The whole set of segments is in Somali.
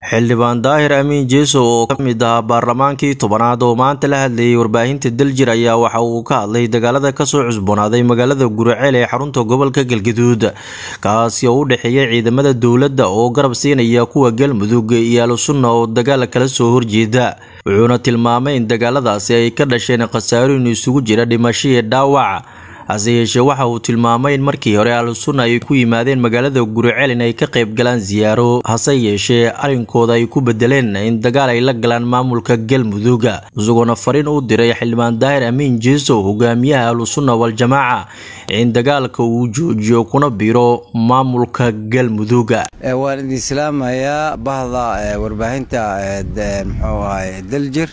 xildhibaan daahir amiin jeeso oo ka mid ahaa baarlamaankii tobanaad oo maanta la hadlayay warbaahinta daljir ayaa waxa uu ka hadlay dagaalada kasoo cusboonaaday magaalada guriceel ee xarunta gobolka galgaduud kaasi oo u dhexeeya ciidamada dowladda oo garab siinaya kuwa galmudug iyo al-sunna oo dagaal kala soo horjeeda wuxuuna tilmaamay in dagaaladaasi ay ka dhasheen khasaarooyin isugu jira dhimasho iyo dhaawac hase yeeshee waxa uu tilmaamay in markii hore al-sunna ay ku yimaadeen magaalada guriceel in ay ka qayb galaan siyaaro hase yeeshee arrinkooda ay ku bedeleen in dagaal ay la galaan maamulka galmudug isagoona fariin u diray xildhibaan daahir amiin jeeso hogaamiyaha al-sunna wal-jamaaca in dagaalka uu joojiyo kuna biro maamulka galmudug waan idin islaamayaa bahda warbaahinta muxuu ahay daljir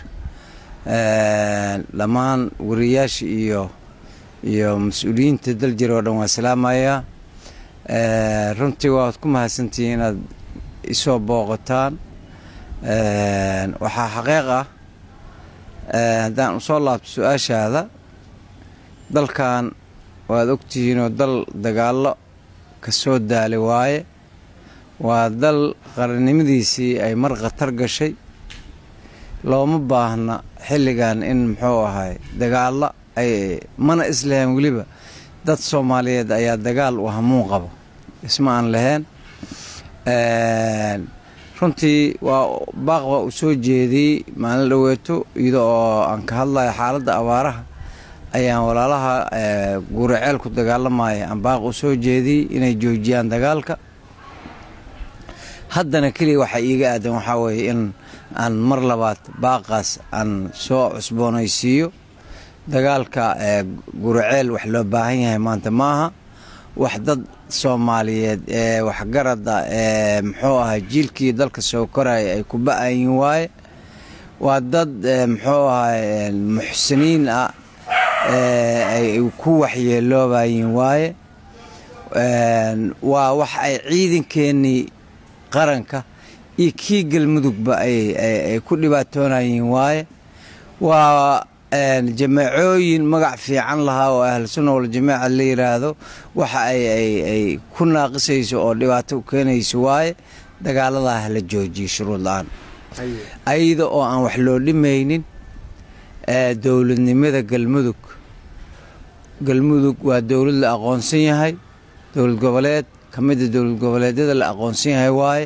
dhammaan wariyaasha iyo iyo mas-uuliyiinta daljir oo dhan waa salaamayaa runtii waad ku mahadsantihiin inaad isoo booqataan waxaa xaqiiq ah haddaan usoo laabto su-aashaada dalkan waad ogtihiinoo dal dagaallo ka soo daali waaye waa dal qarannimadiisii ay mar khatar gashay looma baahna xilligan in muxuu ahay dagaallo ay mana islahayn weliba dad soomaaliyeed ayaa dagaal u hamuun qabo isma aan lahayn runtii waa baaq baa u soo jeediyey maalin dhoweeto iyada oo aan ka hadlayo xaaladda abaaraha ayaan walaalaha guuraceel ku dagaalamaya aan baaq u soo jeediyey inay joojiyaan dagaalka haddana keliya waxaa iiga aadan waxaa weeye in aan mar labaad baaqaas aan soo cusboonaysiiyo dagaalka guraceel wax loo baahan yahay maanta maaha wax dad soomaaliyeed ee waxgarada ee muxuu ahay jiilkii dalka soo koraya ay ku ba-ayin waaye waa dad muxuu ahay muxsiniin ah ay ku waxyeeloobayin waaye waa wax ay ciidankeenii qaranka iyo kii galmudugba ay ku dhibaatoonayin waaye waa jamaacooyin magac fiican lahaa oo ahlu sunna waljamaaca la yiraahdo waxa ay ku naaqisayso oo dhibaato u keenayso waaye dagaaladaa hala joojiyo shuruud la-aan ayada oo aan wax loo dhimaynin dowladnimada galmudug galmudug waa dowlad la aqoonsan yahay dowlad goboleed ka mida dowlad goboleedyada la aqoonsan yahay waaye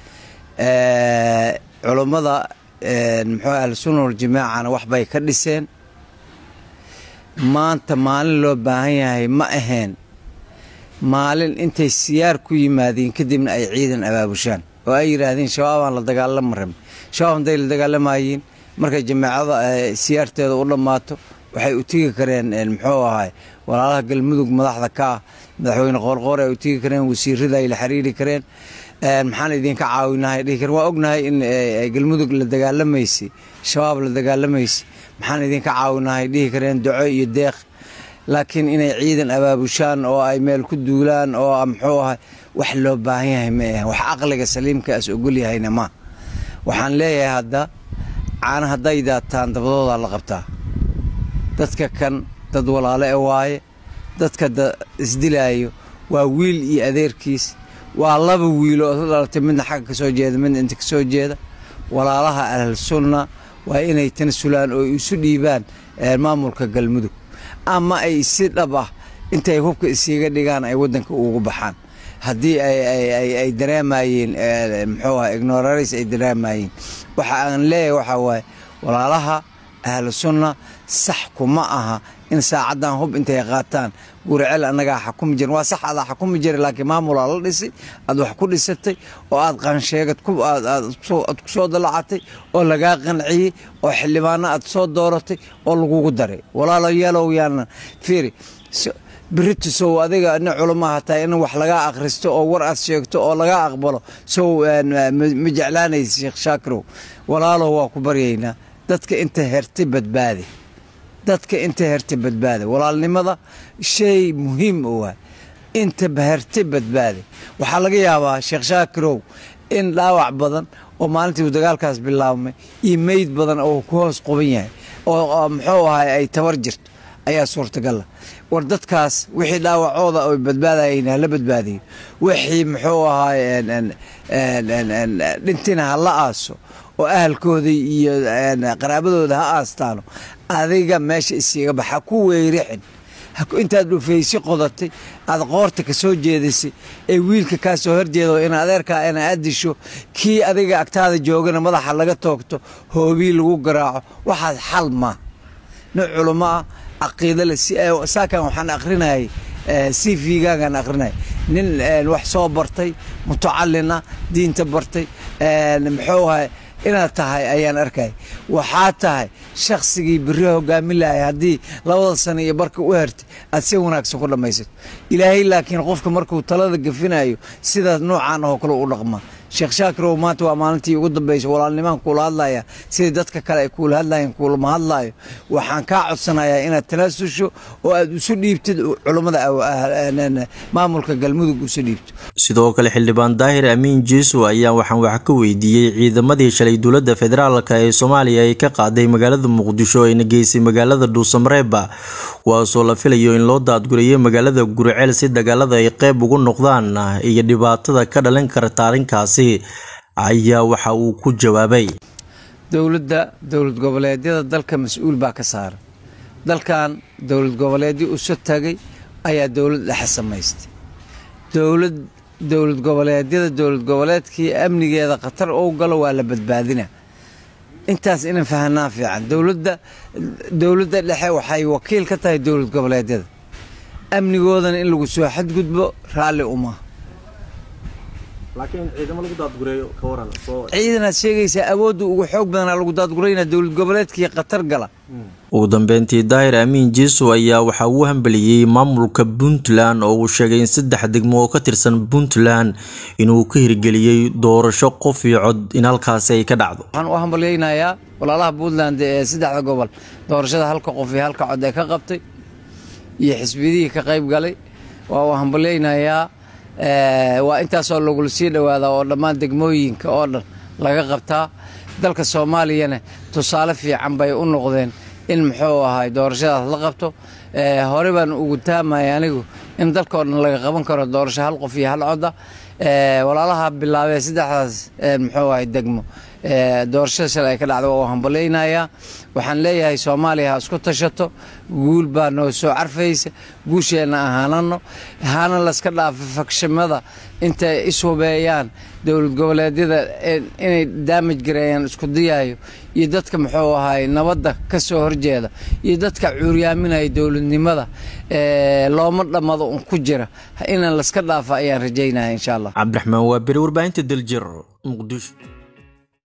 culummada muxuu ahlusunna waljamaacana waxbay ka dhiseen maanta maalin loo baahan yahay ma ahayn maalin intay siyaar ku yimaadeen kadibna ay ciidan abaabushaan oo ay yidhaahdeen shabaabaan la dagaalama rabin shabaab hadday la dagaalamayeen markay jamaacada siyaarteeda u dhammaato waxay u tegi kareen muxuu ahay walaalaha galmudug madaxda ka ah madaxweyne qoorqoor ay u tegi kareen wasiirada ay la xiriiri kareen maxaan idinka caawinahay dhihi karen waa ognahay in galmudug la dagaalamaysay shabaab la dagaalamaysay maxaan idinka caawinahay dhihi kareen doco iyo deeq laakiin inay ciidan abaabushaan oo ay meel ku duulaan oo muxuu ahay wax loo baahan yahay ma ahan wax caqliga saliimkaas ogol yahayna ma waxaan leeyahay hadda caana hadday daataan dabadoodaa la qabtaa dadka kan dad walaalo e waaye dadka isdilaayo waa wiil iyo adeerkiis waa laba wiilo oo dhalatay midna xagga ka soo jeeda midna inta ka soo jeeda walaalaha ahl sunna waa inay tanasulaan oo isu dhiibaan maamulka galmudug ama ay si dhab ah intay hubka isiiga dhigaan ay waddanka ugu baxaan haddii ay dareemayeen muxuu aha ignoraris ay dareemayeen waxa aan leeyahay waxaa waaye walaalaha ahlu sunna sax kuma aha in saacaddan hub intay qaataan guriceel annagaa xakumi jirin waa sax adaa xakumi jira laakiin maamulaa la dhisay aad wax ku dhisatay oo aad qansheegad aad ku soo dalacatay oo lagaa qanciyey oo xildhibaano aad soo dooratay oo lagugu daray walaalayaalow yaana fiiri berito sow adiga ina culamaha tahay in wax lagaa akhristo oo war aad sheegto oo lagaa aqbalo sow ma jeclaanaysa sheekh shaakirow walaalow waa ku baryaynaa dadka inta hertay badbaadi dadka inta hertay badbaadi walaalnimada shay muhiim u ah inta hertay badbaadi waxaa laga yaabaa sheekh shaakirow in dhaawac badan oo maalintii uu dagaalkaas bilaabmay iyo meyd badan oo ku hoos quban yahay oo muxuu ahay ay tabar jirto ayaa suurtagala war dadkaas wixii dhaawacooda oy badbaadayeen hala badbaadiyo wixii muxuu ahaay dhintina ha la aaso oo ahalkooda iyo qaraabadooda ha aastaano adiga meesha isiiga bax ha ku weyrixin intaad dhufaysi qodatay aad qoorta ka soo jeedisay ee wiilka kaa soo horjeedo in adeerkaa ina aad disho kii adiga agtaada joogana madaxa laga toogto hoobii lagu garaaco waxaas xal maa nin culamo ah caqiida le saakan waxaan akrinayay c v-gaagaan akrinaya nin wax soo bartay mutacalina diinta bartay muxuu ahay inaad tahay ayaan arkay waxaa tahay shaksigii beri hogaamin lahay haddii labada sano iyo barka u hertay aad si wanaagsan ku dhammaysato ilaahay laakiin qofka markuu talada gafinayo sidaas noocaan oo kale u dhaqmaa sheekh shaakirow maanta waa maalintii ugu dambaysa walaalnimaan kuula hadlaya sidai dadka kale ay kuula hadlayeen kuulama hadlaayo waxaan kaa codsanayaa inaad talaasusho oo aad isu dhiibtid culummada maamulka galmudug isu dhiibto sidoo kale xildhibaan daahir amiin jeeso ayaa waxaan wax ka weydiiyey ciidamadii shalay dowladda federaalka ee soomaaliya ay ka qaaday magaalada muqdisho ayna geysay magaalada dhuusamareeba kuwaasoo la filayo in loo daadgurayay magaalada guriceel si dagaalada ay qeyb ugu noqdaan iyo dhibaatada ka dhalin karta arrinkaasi ayaa waxa uu ku jawaabay dowladda dowlad goboleedyada dalka mas-uul baa ka saaran dalkan dowlad goboleedyo uso tagay ayaa dowlad dhexe samaystay dowlad dowlad goboleedyada dowlad goboleedkii amnigeeda khatar ou galo waa la badbaadina intaas inan fahanaa fiican dowladda dowladda dhexe waxay wakiil ka tahay dowlad goboleedyada amnigoodana in lagu soo xadgudbo raalli uma ciidanaad sheegaysaa awoodda ugu xoog badanaa lagu daadgurayna dowlad goboleedkii khatar gala ugu dambeyntii daahir amiin jeeso ayaa waxaa uu hambeliyey maamulka puntland oo uu sheegay in saddex degmo oo ka tirsan puntland inuu ka hirgeliyey doorasho qof iyo cod in halkaasi ay ka dhacdo waxaan u hambalyaynayaa walaalaha puntland ee saddexda gobol doorashada halka qof iyo halka cod ee ka qabtay iyo xisbiyadihii ka qayb galay waa u hambalyaynayaa waa intaasoo lagula sii dhowaadaa oo dhammaan degmooyinka oo dhan laga qabtaa dalka soomaaliyana tusaale fiican bay u noqdeen in muxuu ahay doorashadaas la qabto hore baan ugu taamaya anigu in dalkao dhan laga qaban karo doorasho hal qof iyo hal coda walaalaha bilaabee saddexdaas muxuu ahay degmo doorashada shalay ay ka dhacda waa u hambalaynayaa waxaan leeyahay soomaaliya ha isku tashato guul baa noo soo carfaysa guusheenna ahaanano hana laska dhaafo fagshamada intay ishubeeyaan dowlad goboleedyada inay daamaj gareeyaan isku diyaayo iyo dadka muxuu ahay nabadda ka soo horjeeda iyo dadka cuuryaaminaya dowladnimada looma dhammado un ku jira inaan laska dhaafa ayaan rajaynaya insha allah cabdiraxmaan waa beri warbaahinta daljir muqdisho